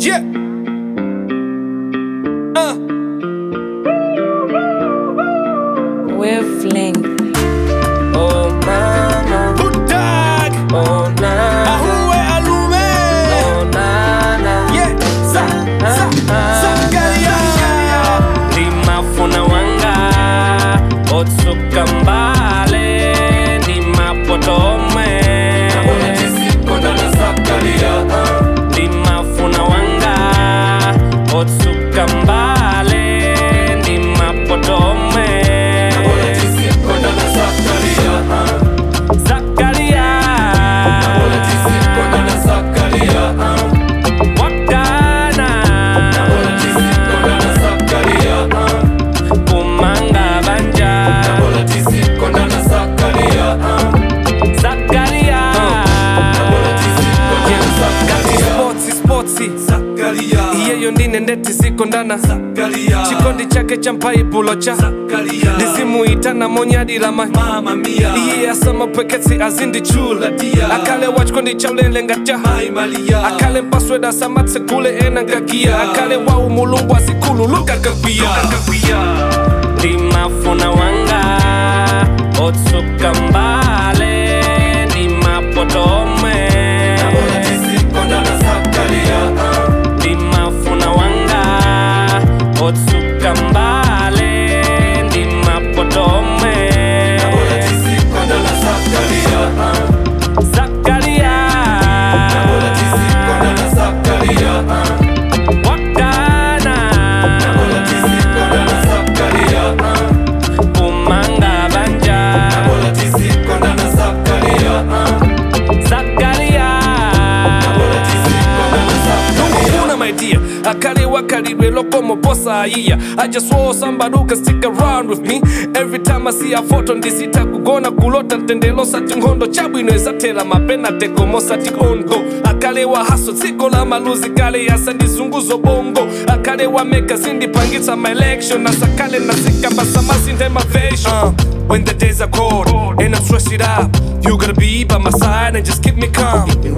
Yeah. Uh. Wavelength. Oh mama, Good dog. oh na, Ahuwe alume. oh na na. Yeah. Sa, sa, Zakaria. Ndimafuna wanga otsuka mbale ndimapotome ndimafuna wanga otsuka mbale ndimapotome Zakaria wakana kumanga banja Zakaria Sportsi, sportsi. iyeyo ndine ndeti zikondana chikondi chake cha mpaibulo cha ndizimuitana monyadilama iye asamapweketsi azindichula akale wa chikondi cha ulenlenga ja akale mpasweda samatsekule enangagia akale wau mulungu azikhululuka kagwiya ndimafuna wanga otsuka mbale ndimapotome ndimafuna wanga otsuka mbale ndimapotome Zakaria wakana kumanga banja Zakaria Una my dear, akale wakalidwe lokomo posa iya I just want somebody who can stick around with me Every time I see a photo ndisita kugona kulota ntendelo sati nkhondo chabwino esatela mapena tekomo sati ondo akale wa haso dziko la maluzi kale yasa ndizunguzo bongo akale wa meka zindipangitsa my election asakale nazikamba samasinde mavation uh, When the days are cold and I'm stressed it out You gotta be by my side and just keep me calm